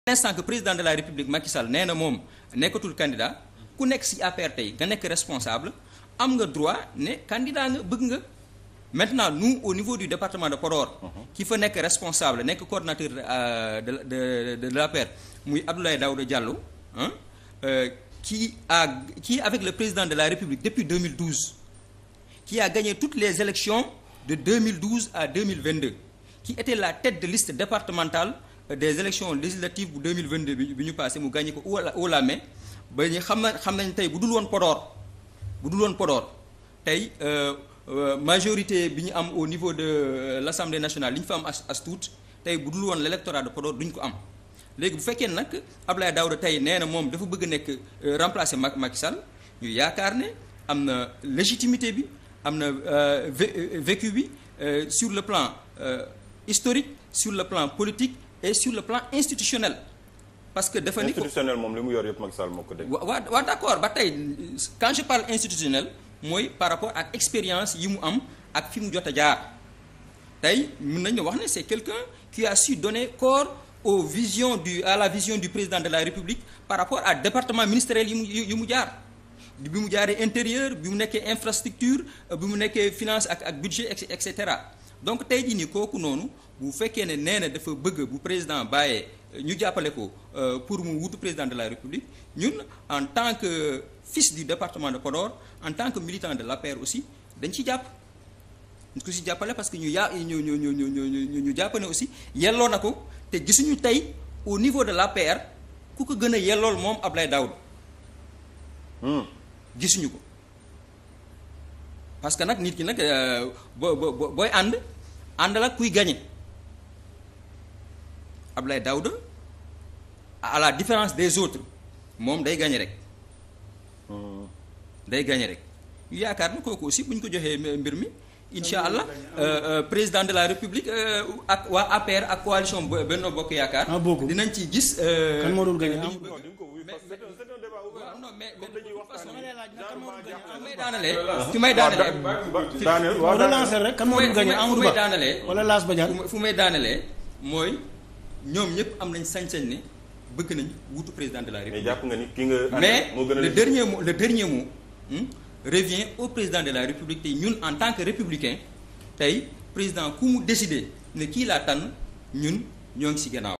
l'instant que président de la république Macky Sall nee na moom nekkatul candidat ku nekk ci APR tey nga nekk responsable am nga droit ne candidat nga bëgg nga maintenant nous au niveau du département de Podor ki fa nekk responsable nekk coordonnateur de de de de l'APR muy Abdoulaye Daouda Diallo ah qui a qui avec le président de la république depuis 2012 qui a gagné toutes les élections de 2012 à 2022 qui était la tête de liste départementale des élections législatives bu 2022 bi bi ñu passé mu gagné ko au la main ba ñu xam na xam nañ tey bu dul woon Podor bu dul woon Podor tey majorité bi ñu am au niveau de l'Assemblée nationale li ñu fa am as as tuut tey bu dul woon l'électorat de Podor duñ ko am léegi bu fekkee nag Abdoulaye Daouda tey nee na moom dafa bëgg nekk remplacer Macky Sall ñu yaakaar ne am na légitimité bi am na vécu bi sur le plan historique sur le plan politique et sur le plan institutionnel parce que dafa ni institutionnel moom li mu yor yëpp Macky Sall moo ko dégg. waa waa d'accord ba tey quand je parle institutionnel mooy par rapport ak expérience yi mu am ak fi mu jot a jaar tey mën nañu wax ne c'est quelqu'un qui a su donner corps aux visions du à la vision du président de la République par rapport à département ministériel yi mu yi mu jaar bi mu jaaree intérieur bi mu nekkee infrastructure bi mu nekkee finance ak ak budget et cetera donc tey jii nii kooku noonu bu fekkee ne nee na dafa bëgg bu président bàyyee ñu jàppale ko pour mu wutu président de la République ñun en tant que fils du département de Podor en tant que militant de l'APR aussi dañ ci jàpp ñu ko ci jàppale parce que ñu yaa ñu ñu ñu ñu ñu ñu jàpp ne aussi yelloo na ko te gisuñu tey au niveau de l'APR ku ko gën a yellool moom Abdoulaye Daouda gisuñu ko parce que nag nit ki nag boo boo booy ànd ànd la kuy gagner Abdoulaye Daouda à la différence des autres moom day gagner rek day gagner rek yaakaar na kooku aussi bu ñu ko joxee mbir mi incha allah président de la république ak waa APR ak coalition Benno Bokk Yaakaar. dinañ ci gis. kan moo dul gagner non mais mais de toute façon fi may daanalee. fi may daanalee. waaw relancer rek kan moo dul gagner Amadou Ba daanalee. wala Lass Badiane fu may daanalee mooy ñoom ñëpp am nañ sañ-sañ ne bëgg nañ wutu président de la république. mais jàpp nga ni ki nga. mais moo gën a le dernier mot le dernier mot revient au président de la république tey ñun en tant que républicain tey président ku mu décider ne kii laa tànn ñun ñoo ngi ci gannaaw.